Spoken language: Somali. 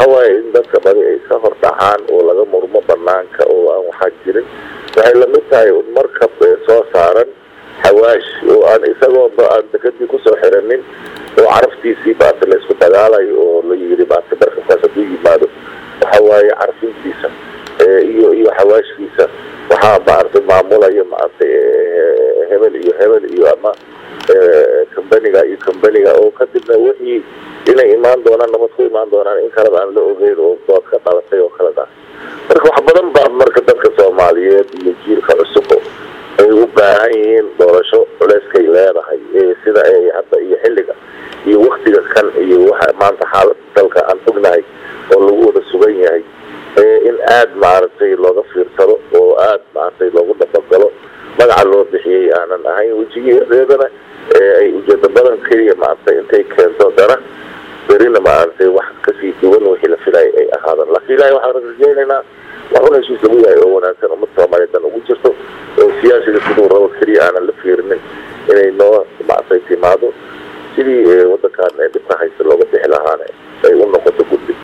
waxa waaye in dadka badi ay ka hor dhacaan oo laga murmo banaanka oo aan waxaa jirin waxay lamid tahay un markab soo saaran xawaash oo aan isagooba aan dekadii kusoo xiranin oo caraftiisii maarta la isku dagaalayo oo la yiri maarta markabkaas hadduu yimaado waxa waaye carfintiisa iyo iyo xawaashkiisa waxaa maaragtay maamulaya maaragtay hebel iyo hebel iyo ama combaniga iyo combaniga oo kadibna wixii inay imaan doonaan nabad ku imaan doonaan in kaleba aan la ogeyn oo dood ka dhalatay oo kaleda marka wax badan baa marka dadka soomaaliyeed iyo jiilka cusub ay u baahan yihiin doorasho culeyskay leedahay sida ay hadda iyo xilliga iyo waktiga kan iyo waxa maanta xaalada dalka aan ognahay oo lagu wada sugan yahay in aada maaragtay looga fiirsado oo aada maaragtay loogu dabagalo magaca loo bixiyey aanan ahayn wejigeedeedana ay ujeeda badan keliya maaragtay intay keento dana berina maaragtay wax kasii duwan wixii la filaya ay ahaadaan laakiin ilahay waxaan rajeynaynaa wax un heshiis lagu yahay oo wanaagsan ummad soomaaliyeed dan ugu jirto oo siyaasiga siduu rabo keliya aanan la fiirinin inay noo maaragtay timaado sidii wadankan dhibka haysta looga bixi lahaana ay u noqoto guddi